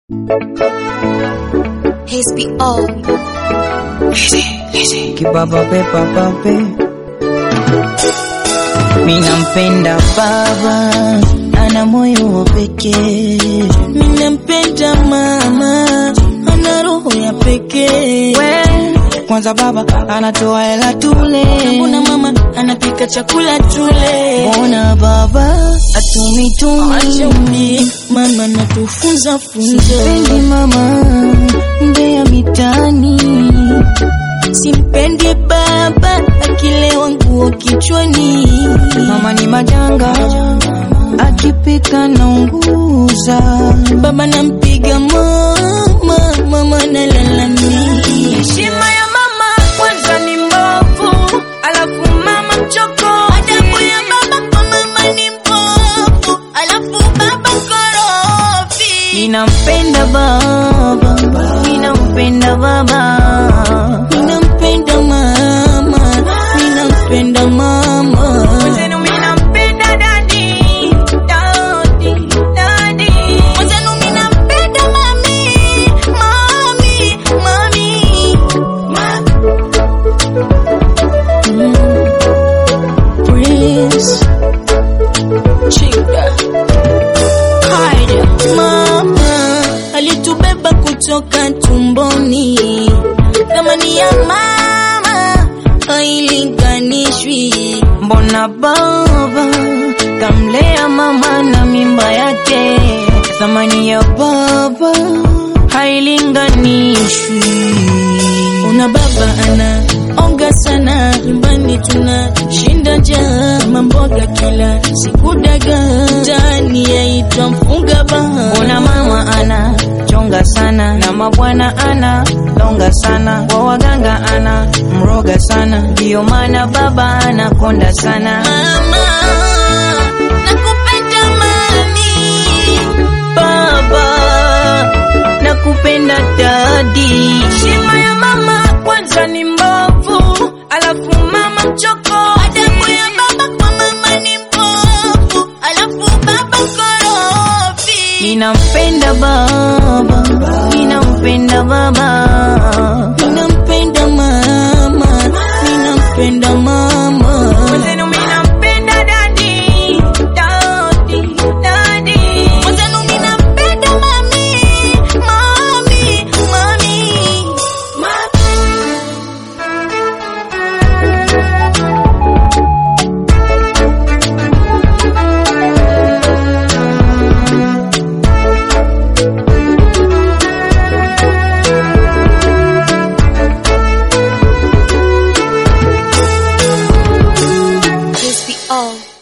HBO. Kipapape papape, minampenda baba, ana moyo wa pekee. Ninampenda mama, ana roho ya pekee. Kwanza baba anatoa hela tule, Mbona mama anapika chakula tule? mbona baba atumitumi Achaumi, mama natufunza funzo. Sipendi mama mbea mitani, Simpendi baba akilewa nguo kichwani. mama ni majanga, akipika na unguza Baba nampiga mama, mama nalalamika. Heshima ya mama kwanza ni mbovu, alafu mama mchoko. Adabu ya baba kwa mama ni mbovu, alafu baba korofi. Ninampenda baba, ninampenda baba, Ninampenda mama, ninampenda mama. Mwenzenu mimi nampenda dadi, dadi, dadi. Mwenzenu mimi nampenda mami, mami, mami. Mm. Prince. Chida. Haya. Mama alitubeba kutoka tumboni, thamani ya mama hailinganishwi. mbona baba kamlea mama na mimba yake, thamani ya baba hailinganishwi. Una baba ana onga sana, nyumbani tuna shinda njaa, kama mboga kila siku dagaa, ndani yaitwa mfunga baha. Mbona mama ana chonga sana na mabwana ana longa sana, kwa waganga ana mroga sana, ndiyo maana baba anakonda sana. Mama, nakupenda mami, Baba nakupenda dadi, heshima ya mama kwanza ni mbovu, alafu mama mchoko. Adabu ya baba kwa mama ni mbovu, alafu baba korofi. ninampenda baba, ninampenda baba, Ninampenda mama, ninampenda mama. Mwenzenu mimi nampenda dadi, dadi, dadi. Mwenzenu mimi nampenda mami, mami, mami. HBO.